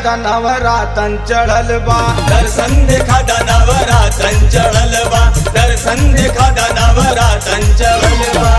देखा नवरातन चढ़ल बा दर्शन देखा दानावरा चंचल बा दर्शन देखा दानावरा चंचल बा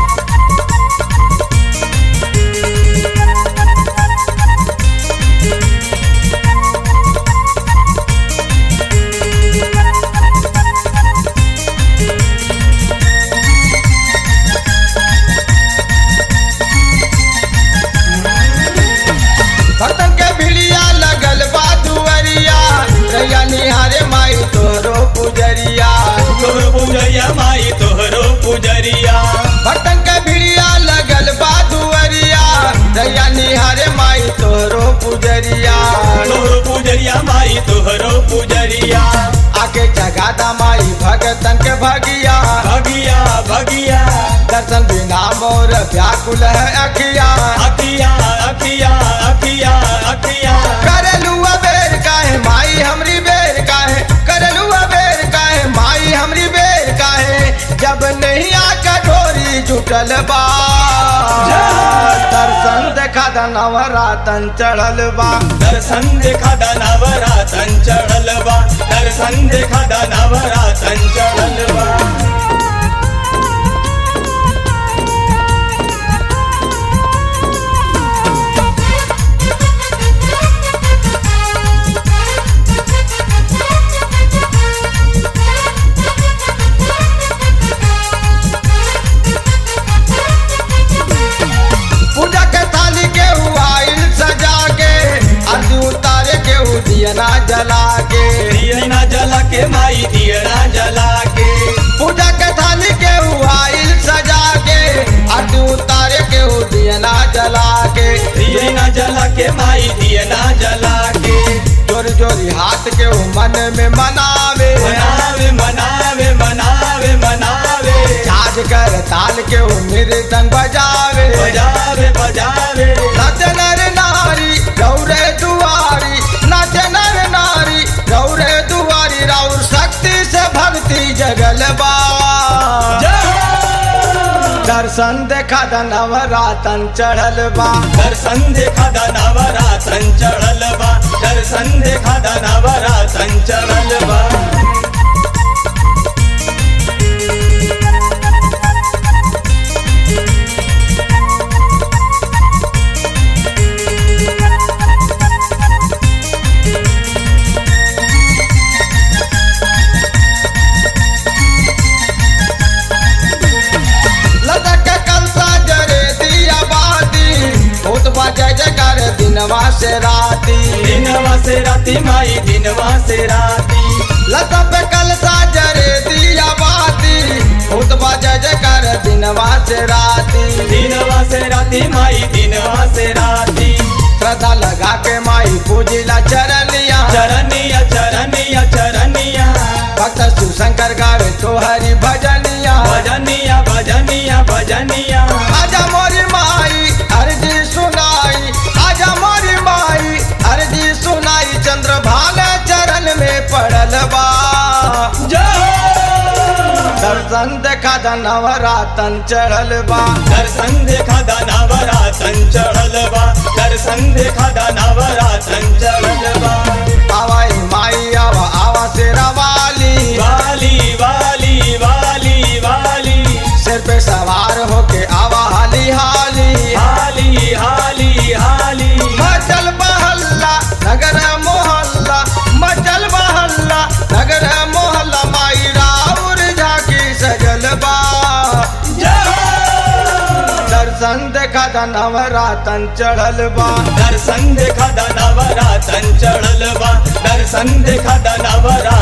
भक्तन के भिड़िया लगल बा दुअरिया रैया निहारे माई तोरो पुजरिया तोहर पुजरिया माई तोहरो पुजरिया भक्तन के भिड़िया लगल बा दुअरिया रैया निहारे माई तोरो पुजरिया तोहरो पुजरिया माई तोहरो पुजरिया आके जगादा माई भगतन के भगिया भगिया भगिया दर्शन बिना मोर व्याकुल है अखिया अखिया अखिया अखिया अखिया करलू बेर काहे माई हमरी बेर काहे करलू बेर काहे माई हमरी बेर काहे जब नहीं आका ढोरी जुटल बा दर्शन देखा नवरातन चढ़ल बा दर्शन देखा दानावरा चंचल बा दर्शन देखा दानावरा चंचल बा पूजा के थाली के आइल सजा के अर्ज उतारे के दियना जला के दियना जला के माई दियना जला के पूजा के थाली के आइल सजा के अर्ज उतारे के दियना जला के दियना जला के माई दियना जला के जोरी जोरी हाथ के ऊ मन में मनावे मनावे मनावे मनावे मनावे झाज कर ताल के ऊ मृदंग बजावे बजावे बजावे नाच नर नारी गौरे दुआरी नाच नर नारी गौरे दुआरी राउर शक्ति से भक्ति जगल बा दर्शन देखा नवरातन चढ़ल बा दर्शन देखा दानावरा चंचल बा दर्शन देखा दानावरा चंचल बा लदक के कलसा जरे दिया बाती भूत बजे जकर दिनवा से राती दिनवा से राती माई दिनवा से राती लता पे कलसा जरे दिया बाती भूत बजे जकर दिनवा से राती दिनवा से राती माई दिनवा से राती श्रद्धा लगा के माई पूजिला चरनिया चरनिया चरनिया चरनिया भक्त शिवशंकर गावे तोहरी भजनिया भजनिया भजनिया भजनिया आजा मोरी माई अर्जी सुनाई आजा मोरी माई अर्जी सुनाई चंद्र भाल चरण में पड़ल बा दर्शन देखा नवरातन चढ़ल बा दर्शन देखा दानावरा चंचल बा दर्शन देखा दानावरा चंचल बा आवाई माई आवा आवा शेरा वाली वाली वाली वाली वाली सिर पे सवार होके आवा हाली हाली हाली हाली हाली मचल बहल्ला नगर मोहल्ला मचल बहल्ला नगर मोहल्ला माई राउर झाकी सजल बा दर्शन देखा नवरातन चढ़ल बा दर्शन देखा दानावरा चंचल बा दर्शन देखा दानावरा